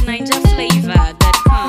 NigerFlavor.com.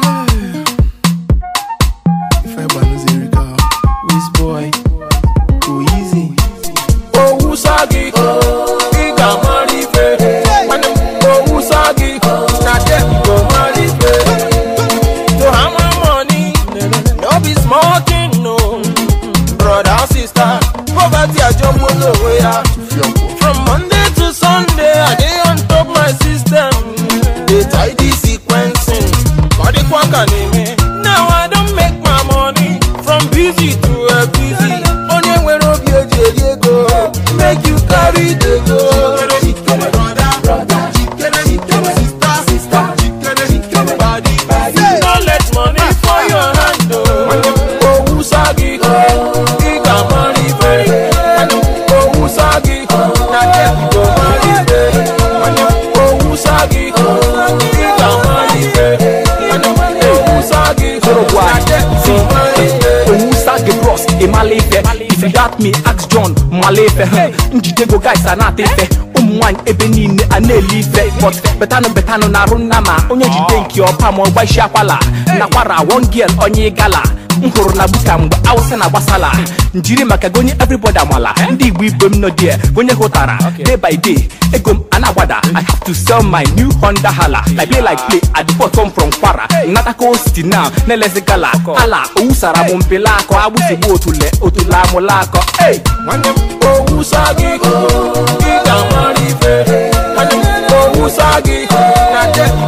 If I ban zero go, Wiz boy, go easy. Owu sagi, iga marife. Mane owu sagi, na dem go marife. To hammer money, no be small thing, no. Brother or sister, poverty ajomo lowo ya. From Monday to Sunday, I dey on top my system. Dey tidy sequencing, body kwaka neme. Now I don make my money from busy to a busy. Onye nwere obi eji eri ego, make you carry the go. Jikere brother, brother, jikere, jikere sister, sister, jikere, jikere body, body. No let money for your hand, oh. Owu sagi, iga money pay. Owu sagi, na dem go money pay. Owu sagi, iga money pay. Owu sagi, na dem go money pay. owusa gị bros ịmala ife if you doubt me ask john mala ife huh. njide go guys a na-ata ife ụmụ nwaanyị ebe niile a na-ele ife but betanụ betanụ na-arụ nna ma onye jide nke ọpa ma ọgba isi akwala nakwara one girl onye gala m hụrụ na buka mgbe awụsa na gbasala njiri maka gonye everybody amala ndị igbo igbo m nọ die gonye hụtara day by day ego m a na-agbada i have to sell my new honda hala like play like play at the bottom from kwara natako city now na-elezi gala ala owusara m mpele akọ agbụsigbu otule otule amụla akọ hey! nwanne m owusa gị ị ga-amara ife nwanne m owusa gị na dem